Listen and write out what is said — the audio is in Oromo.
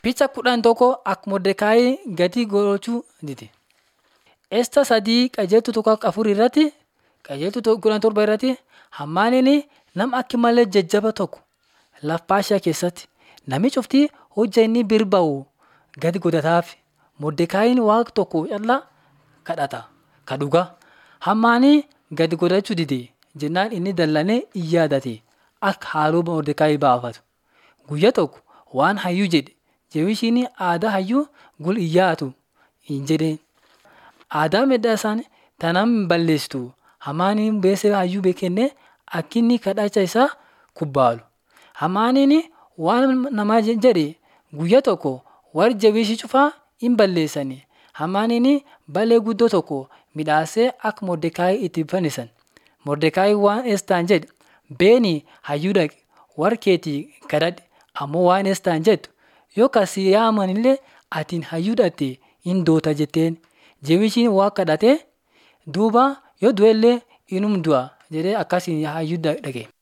Picha kudhan tokko akka Mordekaayi gatii gochuu dide. Esta sadii qajeeltu tokko afur irratti qajeeltu kudhan torba irratti hammaaniin nama akka malee jajjaba tokko Paashiyaa keessatti namichi uftii hojja inni bir ba'u gadi godhataaf. Mordekaayiin waaqa tokko callaa kadhata ka dhugaa. Hammaanii gadi godhachuu dide jennaan inni dallanee in yaadate akka haaloo Mordekaayi baafatu. Guyyaa tokko waan hayyuu jedhe Jewishiin aadaa hayyuu gul in yaatu hin jedheen. Aadaa medda isaanii tanaan balleessitu hamaaniin beesee hayyuu beekennee akka inni kadhacha isaa kubbaalu. Hamaaniin waan namaa jedhe guyyaa tokko warri Jewishii cufaa in balleessani. Hamaaniin balee guddoo tokko midhaasee akka Mordekaayi itti fannisan. Mordekaayi waan Estaan jedhe beeni hayyuu dhaqi warra keetii kadhadhu ammoo waan Estaan jettu yoo kasi yaamanillee atiin hayyuu dhatte in doota jetteen. Jewishiin waa kadhatee duuba yoo du'ellee inum du'a jedhee akkasiin hayyuu dhaqe.